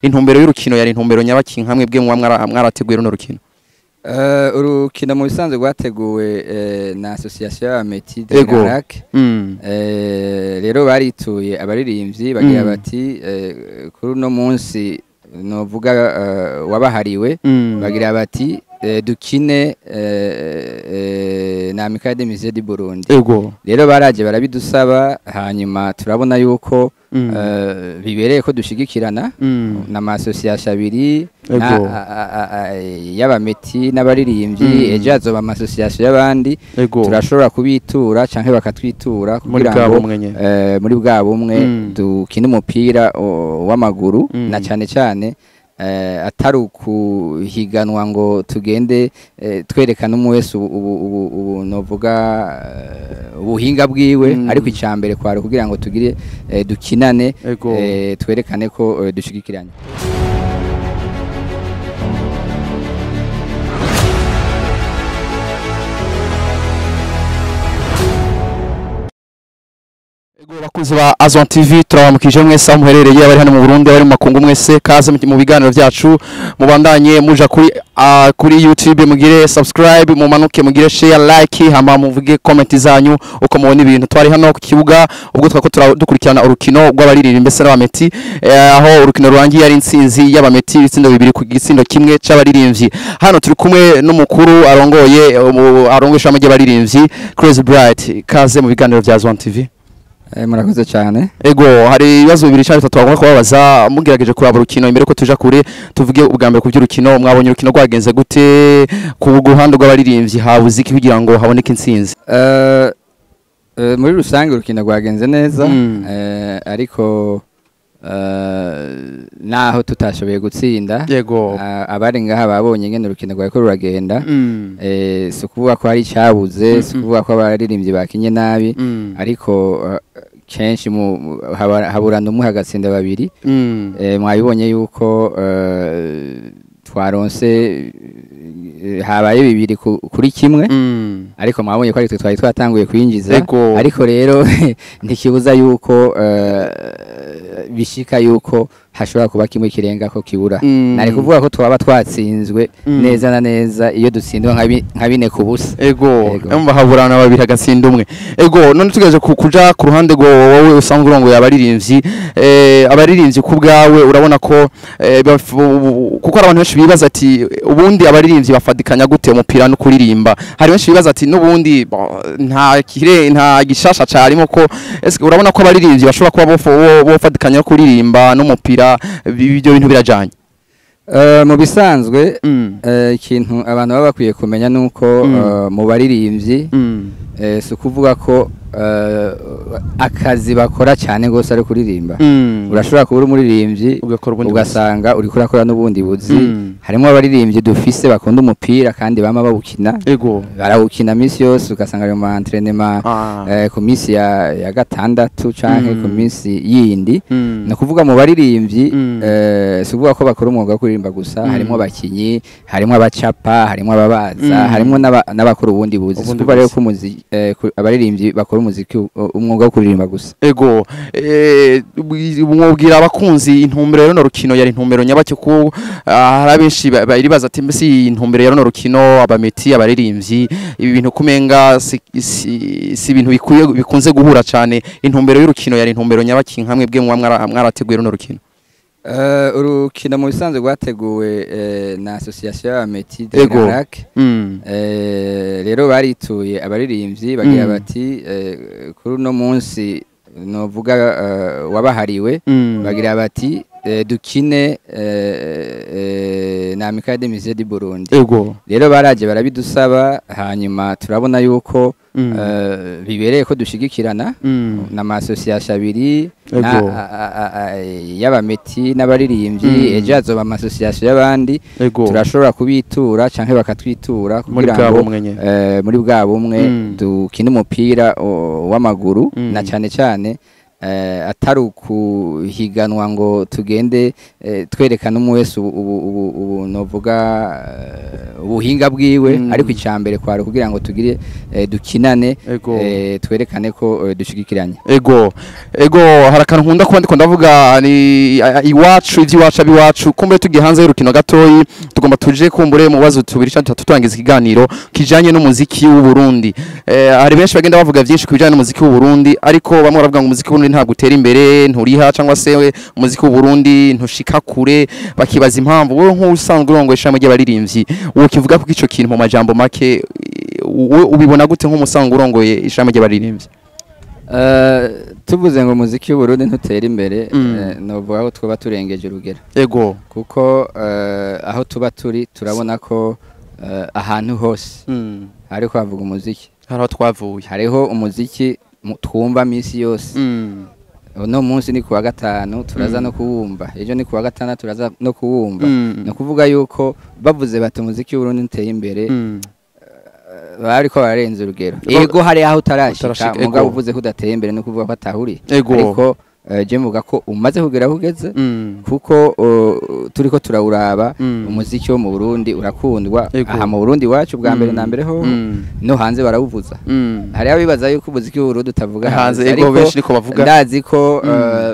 intumbero y'urukino yari intumbero nyabaki nkamwe bwe muba mwara- mwarateguye runo rukino Eh, urukino mu bisanzwe rwateguwe eh, na association y'abameti de Ego. Garac Mm. Eh, rero barituye abaririmbyi bagira Mm. bati eh, kuri uno munsi novuga eh, wabahariwe Mm. bagira bati eh, dukine eh, eh, na Amicale des Musées du Burundi ego rero baraje barabidusaba hanyuma turabona yuko Mm. eh, bibereye ko dushigikirana Mm. n'amasosiyasiyo abiri na- Ego. a- a- a- y'abameti n'abaririmbyi Mm. ejo hazoba amasosiyasiyo y'abandi ego turashobora kubitura canke bakatwitura muri kugira bwa ngo bumwe nyene eh, muri bwa bumwe Mm. dukine umupira o, w'amaguru Mm. na cane cane eh, atari ukuhiganwa ngo tugende eh, twerekana umwe wese ubu, ubu, ubu, ubu novuga eh, ubuhinga bwiwe Mm. ariko icambere kwari kugira ngo tugire eh, dukinane ego eh, twerekane ko eh, dushigikiranye Ego bakunzi ba Azon TV turabamukije mwese aho muherereye abari hano mu Burundi abari mu makungu mwese kaze mu- mu biganiro byacu mubandanye muja kuri ah, kuri YouTube mugire subscribe mumanuke mugire share like hama muvuge comment zanyu uko mubona ibintu twari hano ku kibuga ubwo twako tura- dukurikirana urukino rw'abaririmbyi mbese n'abameti eh, aho urukino rurangiye ari intsinzi y'abameti ibitsindo bibiri ku gitsindo kimwe c'abaririmbyi hano turi kumwe n'umukuru arongoye umu- arongoye ishami ry'abaririmbyi Crazy Bright kaze mu biganiro bya Azon TV eh, murakoze cyane Ego hari ibibazo bibiri cyangwa bitatu bagomba kubabaza mugerageje kuraba urukino imbere ko tuja kure tuvuge ubwa mbere ku by'urukino mwabonye urukino rwagenze gute ku ruhande rw'abaririmbyi habuze iki kugira ngo haboneke intsinzi Eh, eh, muri rusange urukino rwagenze neza Mm. eh, ariko eh, naho tutashoboye gutsinda yego ah, abari ngaha babonye ngene urukino rwariko ruragenda Mm. eh, si ukuvuga ko hari icyabuze si Mm, mm. ukuvuga ko abaririmbyi bakinye nabi Mm. ariko eh, kenshi mu- mu- haba- haburana umwe hagatsinda babiri Mm. Eh, mwabibonye yuko eh, twaronse eh, habaye bibiri ku- kuri kimwe Mm. ariko mwabonye ko ari twe twari twatanguye kwinjiza Ego. ariko rero ntikibuza yuko eh, bishika yuko hashobora kuba kimwe kirenga ko kibura Mm. nari kuvuga ko twaba twatsinzwe Mm. neza na neza iyo dutsindwa nka bi- nka bine ku busa Ego, Ego. emba haburana babiri agatsinda umwe. Ego, none tugejeje ku- kuja ku ruhande go wowe usanzwe urongoye abaririmbyi, eh abaririmbyi ku bwawe urabona ko eh, baf- ubu- kuko hari abantu benshi bibaza ati ubundi abaririmbyi bafadikanya gute umupira no kuririmba. Hari benshi bibaza ati nubundi bo, nta kire nta gishasha carimo ko eske urabona ko abaririmbyi bashobora kuba bofo- bo- bofadikanya no kuririmba n'umupira bi- ibyo bintu birajanye. Eh, mu bisanzwe Mm. eh, ikintu abantu baba bakwiye kumenya nuko Mm. eh, mu baririmbyi Mm. eh, si ukuvuga ko eh, akazi bakora cyane rwose ari kuririmba Mm. urashobora kuba uri umuririmbyi ugakora ubundi ugasanga uri kurakora n'ubundi buzi Mm. harimo abaririmbyi dufise bakunda umupira kandi bama bawukina Ego. barawukina minsi yose ugasanga ari mu entrenema Ah. eh, ku minsi ya, ya gatandatu canke Mm. ku minsi yindi Mm. ni ukuvuga mu baririmbyi Mm. eh, si ukuvuga ko bakora umwuga wo kuririmba gusa Mm. harimo abakinyi harimo abacapa harimo ababaza Mm. harimo n'aba- n'abakora ubundi buzi si Ubundi ukuvuga rero buzi. ko umuzi- eh, ku- abaririmbyi bakora umuziki u- umwuga wo kuririmba gusa Ego, eh, bwi- mwubwira abakunzi intumbero y'runo rukino yari intumbero nyabake ko ah, hari abenshi ba- baribaza ati mbese iyi intumbero y'runo rukino abameti abaririmbyi ibi bintu kumenga si, si, si ibintu bikwiye bikunze guhura cyane intumbero y'urukino yari intumbero nyabaki nkamwe bwe muba mwara- mwarateguye runo rukino Eh, urukino mu bisanzwe rwateguwe eh, na association y'abameti de Ego. Garac mm. Eh, rero barituye abaririmbyi bagira Mm. bati eh, kuri uno munsi novuga eh, wabahariwe Mm. bagira bati eh, dukine eh, eh, na Amicale des Musées du Burundi Ego. rero baraje barabidusaba hanyuma turabona yuko Mm. eh, bibereye ko dushigikirana Mm. n'amasosiyasiyo abiri Ego. na- a- a- a- a- y'abameti n'abaririmbyi Mm. ejo hazoba amasosiyasiyo y'abandi Ego. turashobora kubitura canke bakatwitura muri kugira bwa ngo bumwe nyene. eh, muri bwa bumwe Mm. dukine umupira o, w'amaguru Mm. na cane cane eh, atari ukuhiganwa ngo tugende eh, twerekana umwe wese ubu, ubu, ubu, ubu novuga eh, ubuhinga bwiwe Mm. ariko icambere kwari kugira ngo tugire eh, dukinane ego eh, twerekane ko eh, dushigikiranye ego ego hari akantu nkunda kuba ndiko ndavuga ni a- a- iwacu ivy'iwacu abiwacu kumbure tugiye hanze y'urukino gatoyi tugomba tuje kumbure mu bibazo tubiri canke tutatu turangiza ikiganiro kijanye n'umuziki w'u Burundi eh, hari benshi bagenda bavuga vyinshi ku bijanye n'umuziki w'u Burundi ariko bamwe baravuga ngo umuziki w'u Burundi ntabwo utera imbere nturiha cyangwa se we umuziki w'u Burundi ntushika kure bakibaza impamvu wowe nk'usanzwe urongoye ishami ry'abaririmbyi wowe kivuga ko ico kintu mu majambo make wowe ubibona gute nk'umusanzwe urongoye ishami ry'abaririmbyi Eh, tuvuze ngo umuziki w'uburundi ntutera imbere Mm. eh, novuga ko twaba turengeje urugero ego kuko eh, aho tuba turi turabona ko eh, ahantu hose mm. ariko havuga umuziki hariho twavuye hariho umuziki mu- twumva minsi yose Mm. uno munsi ni kuwa gatanu turaza Mm. no kuwumva ejo ni kuwa gatandatu turaza no kuwumva Mm. ni ukuvuga yuko bavuze bati umuziki w'uburundi ntuteye imbere Mm. bariko bararenza urugero Ba- ego hari aho utarashika Utarashika, mugabo ego. uvuze ko udateye imbere ni ukuvuga ko atahuri ego ariko eh, je mvuga ko umaze kugera aho ugeze Mm. kuko uh, turiko turawuraba Mm. umuziki wo mu Burundi urakundwa Ego. aha mu Burundi wacu bwa mbere Mm. na mbere ho Mm. no hanze barawuvuza Mm. hari abibaza yuko umuziki w'uburundi utavuga hanze hanze ego ariko benshi niko bavuga ndazi ko Mm. eh,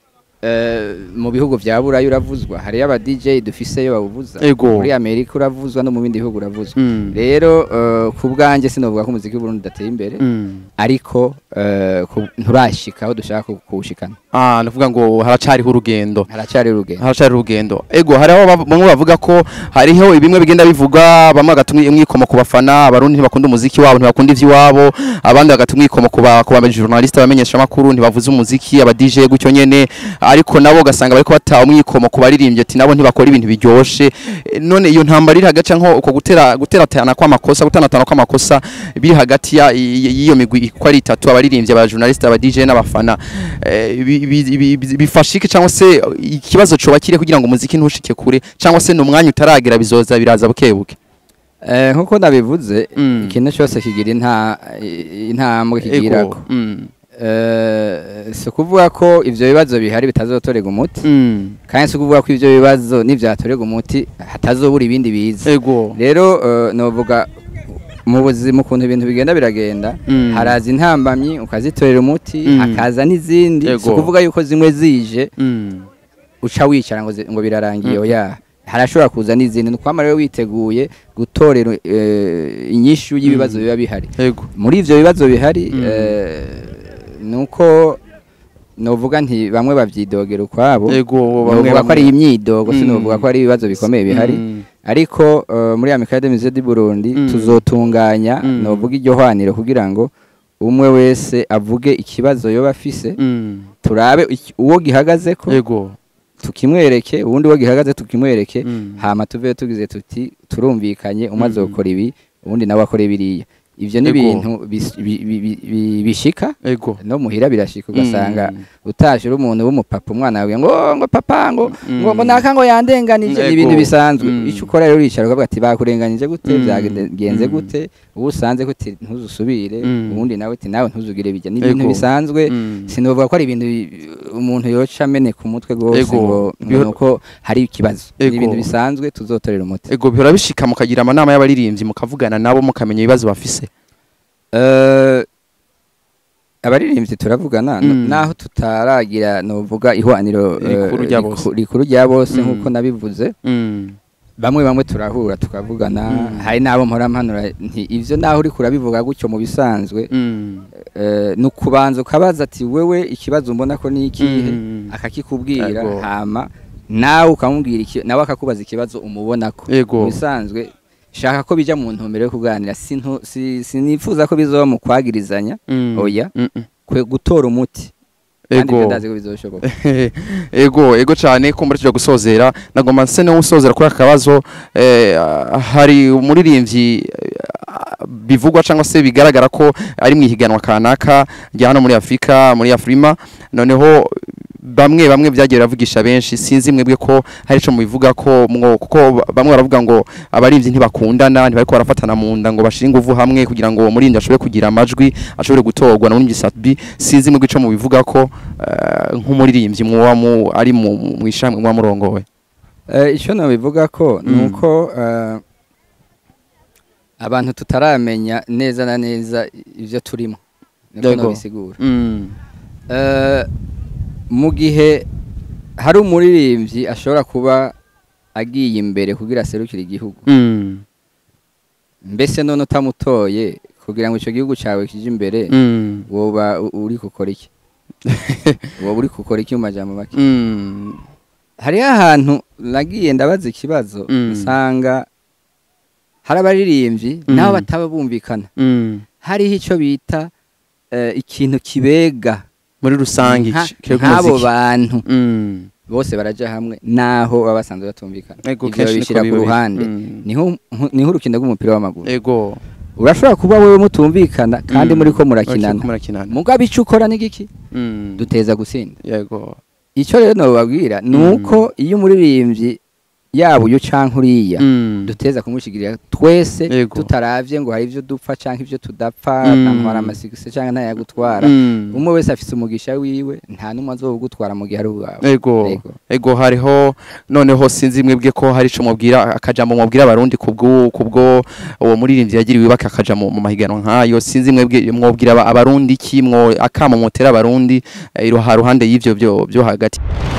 eh, mu bihugu vya burayi uravuzwa hariyo aba DJ dufiseyo bawuvuza Ego. muri amerika uravuzwa no mu bindi bihugu uravuzwa Mm. rero eh, ku bwanjye sinovuga ko umuziki w'uburundi udateye imbere Mm. ariko eh, ku- nturashika aho dushaka ku- kuwushikana ah nuvuga ngo haracariho urugendo haracari urugendo haracari urugendo ego hariho bav- bamwe bavuga ko hariho bimwe bigenda bivuga bamwe bagatumwa umwikomo ku bafana abarundi ntibakunda umuziki wabo ntibakunda ivy'iwabo abandi bagatumwa umwikomo ku ba ku ba journaliste abamenyesha makuru ntibavuze umuziki aba DJ gutyo nyene ariko nabo ugasanga bariko bataha umwikomo ku baririmbyi ati nabo ntibakora ibintu biryoshe Eh, none iyo ntambara iri hagati nko uko gutera guteratana kw'amakosa gutanatana kw'amakosa biri hagati ya- y- y'iyo migwi uko ari itatu abaririmbyi aba journaliste aba DJ n'abafana eh, bi- bi- bi- bi- bifasha iki cyangwa se ikibazo coba kiri kugira ngo umuziki ntushike kure cyangwa se n'umwanya utaragera bizoza biraza buke buke Eh, nkuko nabivuze Mm. ikintu cyose kigira inta i- intambwe kigirako Ego. Mm. Eh, si ukuvuga ko ivyo bibazo bihari bitazotorega umuti Mm. kandi si ukuvuga ko ivyo bibazo nivyatorega umuti hatazobura ibindi biza ego rero eh, novuga mu buzima ukuntu ibintu bigenda biragenda Mm. haraza intambamyi ukazitorera umuti Mm. hakaza n'izindi si Ego. ukuvuga yuko zimwe zije Mm. uca wicara ngo, zi- ngo birarangiye Mm. oya harashobora kuza n'izindi ni ukwama rero witeguye gutorera eh, inyishu y'ibibazo Mm. biba bihari ego muri ivyo bibazo bihari Mm. eh, nuko novuga nti bamwe bavyidogera ukwabo ego novuga ko ari imyidogo Mm. sinovuga ko ari ibibazo bikomeye bihari Mm. ariko eh, muri Amicale des Musées du Burundi Mm. tuzotunganya Mm. novuga iryo hwaniro kugira ngo umwe wese avuge ikibazo yoba afise Mm. turabe iki- uwo gihagazeko ego tukimwereke ubundi uwo gihagaze tukimwereke Mm. hama tuve tugize tuti turumvikanye umwe Mm. azokora ibi ubundi nawe akora biriya ivyo ni Ego. ibintu bis- bi- bi- bi- bi- bishika ego no muhira birashika ugasanga Mm. utashe uri umuntu w'umupapa umwana wawe ngo "Oh, ngo papa ngo Mm. ngo ngo naka ngo yandenganije Ego. ni ibintu bisanzwe Mm. icyo ukora rero uricara ukavuga ati bakurenganije gute Mm. byagenze Mm. gute uwo usanze ko uti ntuzusubire Mm. ubundi nawe uti nawe ntuzugire bijya ni ibintu Ego. bisanzwe Mm. sinovuga ko ari ibintu bi- umuntu yoca ameneka umutwe rwose Ego. ngo Biho- ngo nuko hari ikibazo ni Ego. ibintu bisanzwe tuzotorera umuti ego bihora bishika mukagira amanama y'abaririmbyi mukavugana nabo mukamenya ibibazo bafise Eh, abaririmbyi turavugana n- Mm. naho tutaragira novuga ihwaniro eh, Rikuru rya riku- bose. rikuru rya bose Mm. nk'uko nabivuze Mm. bamwe bamwe turahura tukavugana Mm. hari n'abo mpora mpanura nti ivyo naho uriko urabivuga gutyo mu bisanzwe Mm. eh, ni ukubanza ukabaza ati wewe ikibazo mbona ko ni ikihe Mm. akakikubwira Ego. hama nawe ukamubwira iki nawe akakubaza ikibazo umubonako Ego. mu bisanzwe shaka ko bija mu ntumbero yo kuganira sintu- si- sinifuza ko bizoba mu kwagirizanya Mm. oya Mm, mm. kwe gutora umuti kandi ego ibyo ndazi ko bizoshoboka ego ego cyane kumbura tujya gusozera nagomba nse no gusozera kuri aka kabazo eh, hari umuririmbyi eh, bivugwa cyangwa se bigaragara ko ari mu ihiganwa kanaka rya hano muri afurika muri afurima noneho bamwe bamwe byagiye biravugisha benshi sinzi mwebwe ko hari ico mubivuga ko mwo kuko ba- bamwe baravuga ngo abarimvyi ntibakundana ntibariko barafatana mu nda ngo bashire inguvu hamwe kugira ngo umurindi ashobore kugira amajwi ashobore gutorwa na murindi Satbi sinzi mwebwe ico mubivuga ko eh, nk'umuririmbyi mwoba mu ari mu mu ishamwe mwa murongowe Eh, icyo nabivuga ko ni Mm. uko eh, abantu tutaramenya neza na neza ibyo turimo niko Yego. nabisigura mm. Eh, mu gihe hari umuririmbyi ashobora kuba agiye imbere kugira aserukire igihugu Mm. mbese none utamutoye kugira ngo icyo gihugu cyawe kije imbere Mm. woba u- uri gukora iki woba uri gukora iki mu majambo make Mm. hariho ahantu nagiye ndabaza ikibazo Mm. usanga hari abaririmbyi Mm. nabo bataba bumvikana Mm. hariho icyo bita eh, ikintu kibega muri rusange nka- ici- kiri ku nk'abo muziki. bantu Mm. bose baraja hamwe naho baba basanzwe batumvikana Ego, ivyo kenshi niko babishyira ku biba biri. ruhande Mm. niho niho urukino rw'umupira w'amaguru ego urashobora kuba wewe mutumvikana kandi Mm. muri ko Bakiriko murakinana murakinana mugabe icyo ukora ni giki Mm. duteza gutsinda yego icyo rero nababwira ni Mm. uko iyo umuririmbyi yaba uyu canke uriya Mm. duteza kumushigirira twese Yego. tutaravye ngo hari ivyo dupfa canke ivyo tudapfa Mm. ntantwara amasigisi canke ntayagutwara Mm. umwe wese afise umugisha wiwe nta n'umwe azowugutwara mu gihe ari uwawe ego Yego. ego hariho noneho sinzi mwebwe ko hari ico mubwira akajambo mubwira abarundi kubwo kubwo uwo muririmbyi yagiriwe ibaka akaja mu mu mahiganwa nkayo sinzi mwebwe mwobwira aba- abarundi ki mwo akamo mutera abarundi eh, iruha ruhande y'ivyo byo byo hagati